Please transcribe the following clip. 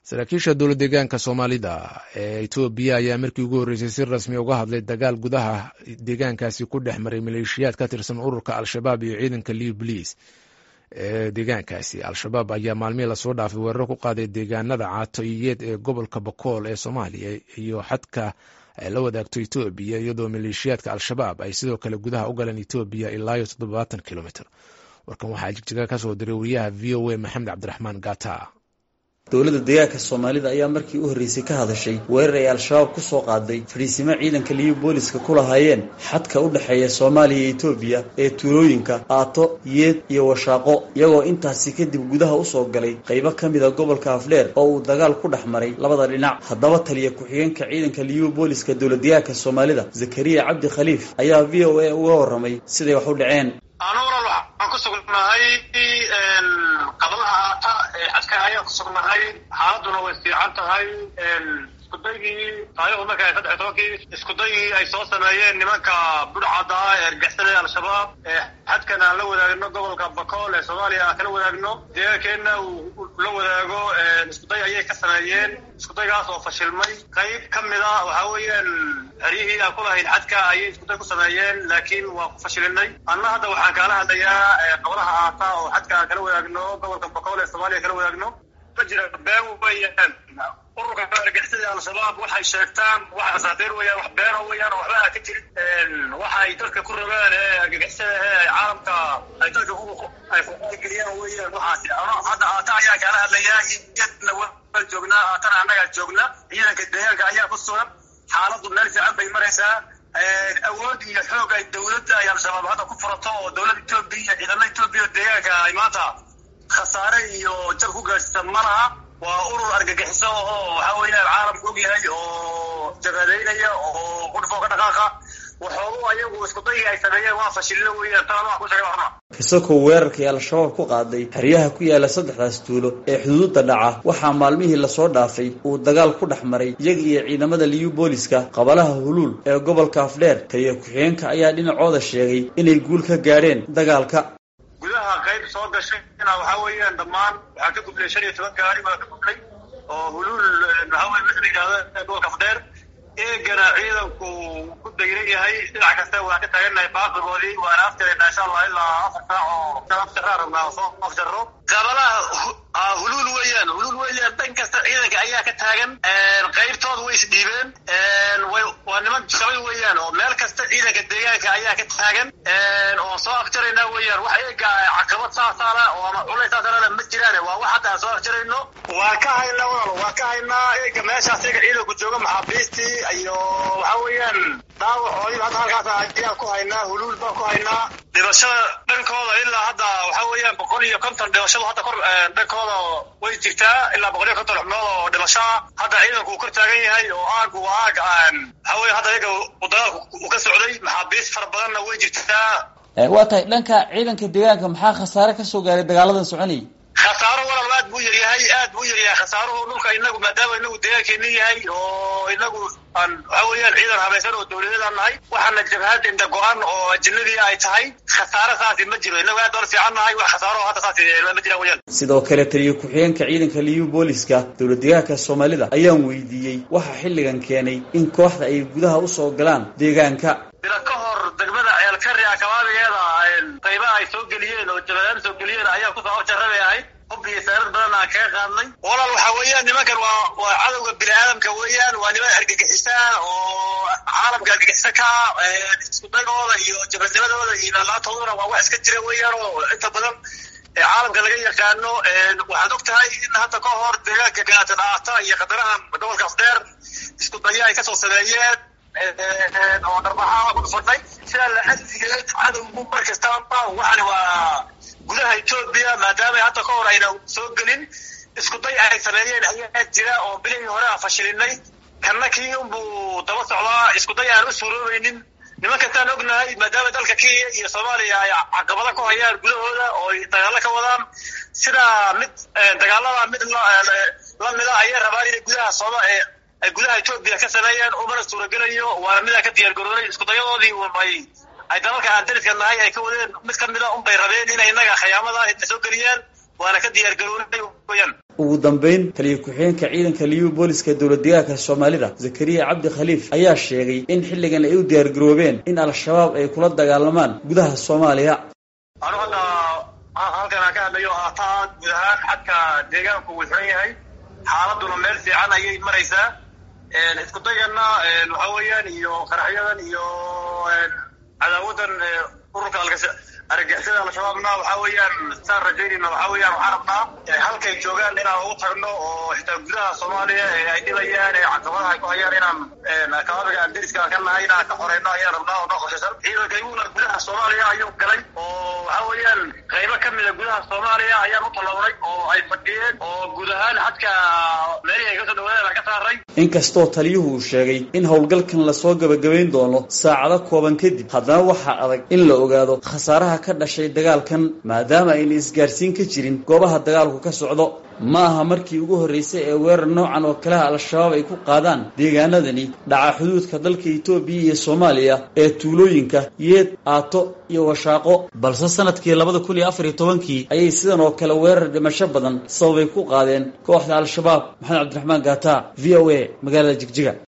saraakiisha dowlad deegaanka soomaalida ee etoobiya ayaa markii ugu horreysay si rasmi uga hadlay dagaal gudaha deegaankaasi ku dhex maray maleeshiyaad ka tirsan ururka al-shabaab iyo ciidanka liw boliis ee deegaankaasi al-shabaab ayaa maalmihii lasoo dhaafay weeraro ku qaaday deegaanada caatoiyeed ee gobolka bakool ee soomaaliya iyo xadka ay la wadaagto etoobiya iyadoo maleeshiyaadka al-shabaab ay sidoo kale gudaha u galeen etoobiya ilaa iyo toddobaatan kilomitr warkan waxaa jigjiga ka soo diray wariyaha v o a maxamed cabdiraxmaan gata dowladda deegaanka soomaalida ayaa markii u horreysay ka hadashay weerar ay al-shabaab ku soo qaaday fadhiisimo ciidanka liyu booliska ku lahaayeen xadka u dhexeeya soomaaliya iyo etoobiya ee tuulooyinka aato yeed iyo washaaqo iyagoo intaasi kadib gudaha usoo galay qaybo ka mida gobolka afdheer oo uu dagaal ku dhex maray labada dhinac haddaba taliya ku-xigeenka ciidanka liyu booliska dowlad deegaanka soomaalida zakariya cabdi khaliif ayaa v o a uga warramay siday wax u dhaceen anuuran waxaan ku sugnahay qablaha aata ee xadka ayaan ku sugnahay xaaladuna way fiican tahay iskudaygii taarikhdu marka saddex iyo tobankii iskudaygii ay soo sameeyeen nimanka budhcadda ah ee argixisada al-shabaab ee xadkan aan la wadaagno gobolka bakool ee soomaaliya aan kala wadaagno deegaankeenna uu la wadaago iskuday ayay ka sameeyeen iskudaygaas oo fashilmay qayb ka mida waxaa weeyaan xeryihii aan ku lahayn xadka ayay iskuday ku sameeyeen laakiin waa ku fashilinay anna hadda waxaan kaala hadlayaa qablaha aata oo xadka aan kala wadaagno gobolka bakool ee soomaaliya kala wadaagno ma jira been weeyaan ururka argixisada al-shabaab waxay sheegtaan wax asaatiir weeyaan wax beena weeyaan oo waxba aan ka jirin waxay dalka ku rogaan ee argagixisada ee caalamka ay dalka ay kugeliyaan weeyaan waxaasi hadda aata ayaa kaala hadlayaa iyadna waa joognaa aatana annagaa joogna ciidanka deegaanka ayaa ku sugan xaaladdu meel fiican bay maraysaa awood iyo xoog ay dowladda ay al-shabaab hadda ku furato oo dowladda etoobiya ciidamada etoobiya deegaanka ay maanta khasaare iyo jab ku gaadhsiisan ma laha waa urur argagixiso oo waxa weeyaan caalamka og yahay oo jabhadeynaya oo qudhfoo ka dhaqaaqa waxoogu ayagu iskudayii ay sameeyeen waa fashilina weeyaan tan adaa ku sheegay waxna isagoo weerarkii al-shabaab ku qaaday xeryaha ku yaala saddexdaas tuulo ee xuduudda dhaca waxaa maalmihii lasoo dhaafay uu dagaal ku dhex maray iyaga iyo ciidamada liyu booliska qabalaha huluul ee gobolka afdheer taliya ku-xigeenka ayaa dhinacooda sheegay inay guul ka gaadheen dagaalka gudaha qayb soo gashay waxaa weeyaan dhammaan waxaa ka gudlay shan iyo toban gaari baa ka gudlay oo huluul waxaa weye wixii la yidhahda gobolka afdheer eegana ciidanku ku dayran yahay dhinac kasta waan ka taagannahay baaqigoodii waana afjarayna insha allah ilaa afar saac oo afjaraa rabnaa soo afjarro qabalaha huluul weeyaan huluul weeyaan dhan kasta ciidanka ayaa ka taagan qaybtooda way isdhiibeen waa niman jabay weeyaan oo meel kasta ciidanka deegaanka ayaa ka taagan oo soo afjaraynaa weeyaan wax eega caqabad saasaala oo ama culays saasaalana ma jiraan waa wax hadda aan soo afjarayno waan ka haynaa walaal waan ka haynaa eega meeshaas eega ciidanku jooga maxaabiistii iyo waxa weeyaan dhaawacoodii hadda halkaas ayaan ku haynaa huluul baan ku haynaa dhibashada dhankooda ilaa hadda waxa weeyaan boqol iyo konton dhibashadu hadda kor dhankooda way jirtaa ilaa boqol iyo konton xubnood oo dhibashaa hadda ciidanku uu kor taagan yahay oo aagu waa aag waxa weya hadda iyaga uu dagaalku uu ka socday maxaabiis fara badanna way jirtaa waa tahay dhanka ciidanka deegaanka maxaa khasaare ka soo gaaray dagaaladan soconayay khasaaro walaal aad buu yaryahay aad buu yaryahay khasaaruhu dhulka inagu maadaama inagu deegaankeeni yahay oo inagu aan waxa weeyaan ciidan habaysan oo dowladeedaan nahay waxaana jabhad inda go-an oo ajinadii ay tahay khasaare saasi ma jiro inagu aad ola fiican nahay wax khasaaro hadda saasi ma jiraan weyaan sidoo kale taliya ku-xigeenka ciidanka liyu booliska dowlad deegaanka soomaalida ayaan weydiiyey waxaa xilligan keenay in kooxda ay gudaha usoo galaan deegaanka bila ka hor degmada ceelkari akabaabigeeda qaybaha ay soo geliyeen oo jabadaan soo geliyeen ayaa kusoo afjarabay ahayd hub iyo saarad badan aan kaga qaadnay walaal waxaa weeyaan nimankan waa waa cadowga bini aadamka weeyaan waa niman argagixisa oo caalamka argagixisa ka iskudagooda iyo jabadnimadooda iyo laalaatooduna waa wax iska jira weeyaan oo inta badan caalamka laga yaqaano waxaad og tahay in hadda ka hor deegaanka gaatan aata iyo qadarahan gobolka afdheer isku daya ay kasoo sameeyeen oo dharbaxaa ku dhufadhay sidaa la adligeed cadowgu mar kastaaba waxani waa gudaha etoobiya maadaama hadda ka hor ayna soo gelin isku day ay sameeyeen ayaa jira oo bilihii hore aan fashilinay kanna kii unbuu daba socdaa isku day aan u suuroobaynin nimankaasaan ognahay maadaama dalka kenya iyo soomaaliya ay caqabada ku hayaan gudahooda oo ay dagaalo ka wadaan sidaa mid dagaalada mid lamida ayay rabaan inay gudaha sooma ay gudaha etoobiya ka sameeyeen umana suuragelayo waana midaan ka diyaar garoonay isku dayadoodii ay ay dalalka aan dariska nahay ay ka wadeen mid ka mida unbay rabeen inay innaga khiyaamada inta soo geliyaan waana ka diyaargaroonay weyaan ugu dambeyn taliya ku-xigeenka ciidanka liyu booliska dowlad deegaanka soomaalida zakariya cabdi khaliif ayaa sheegay in xilligan ay u diyaargaroobeen in al-shabaab ay kula dagaalamaan gudaha soomaaliya anu hadda halkan aan ka hadlayo haataa guud ahaan xadka deegaanku wuu xiran yahay xaaladuna meel fiican ayay maraysaa isku dayana waxa weeyaan iyo qaraxyadan iyo cadaawadan ururka argagixisada al-shabaabna waxa weeyaan saan rajaynayna waxa weeyaan waxaan rabnaa halkay joogaan inaan ugu tagno oo xitaa gudaha soomaaliya ee ay dhibayaan ee caqabadaha ay ku hayaan inaan kaabiga aan deriska ka nahay inaan ka xoreyno ayaan rabnaa oo noo qorshaysan ciidanka iguna gudaha soomaaliya ayuu galay oo waxa weeyaan qaybo ka mida gudaha soomaaliya ayaan u tallawnay oo ay fadhiyeen oo guud ahaan xadka meelihii ay kasoo dhawaadeen aan ka saaray inkastoo taliyuhu uu sheegay in howlgalkan lasoo gabagabayn doono saacado kooban kadib haddana waxaa adag in la ogaado khasaaraha ka dhashay dagaalkan maadaama ayna isgaarsiin ka jirin goobaha dagaalku ka socdo ma aha markii ugu horreysay ee weerar noocan oo kaleha al-shabaab ay ku qaadaan deegaanadani dhaca xuduudka dalka etoobiya iyo soomaaliya ee tuulooyinka yeed aato iyo washaaqo balse sanadkii labada kun iyo afar iyo tobankii ayay sidan oo kale weerar dhimasho badan sababay ku qaadeen kooxda al-shabaab maxamed cabdiraxmaan gaata v o a magaalada jigjiga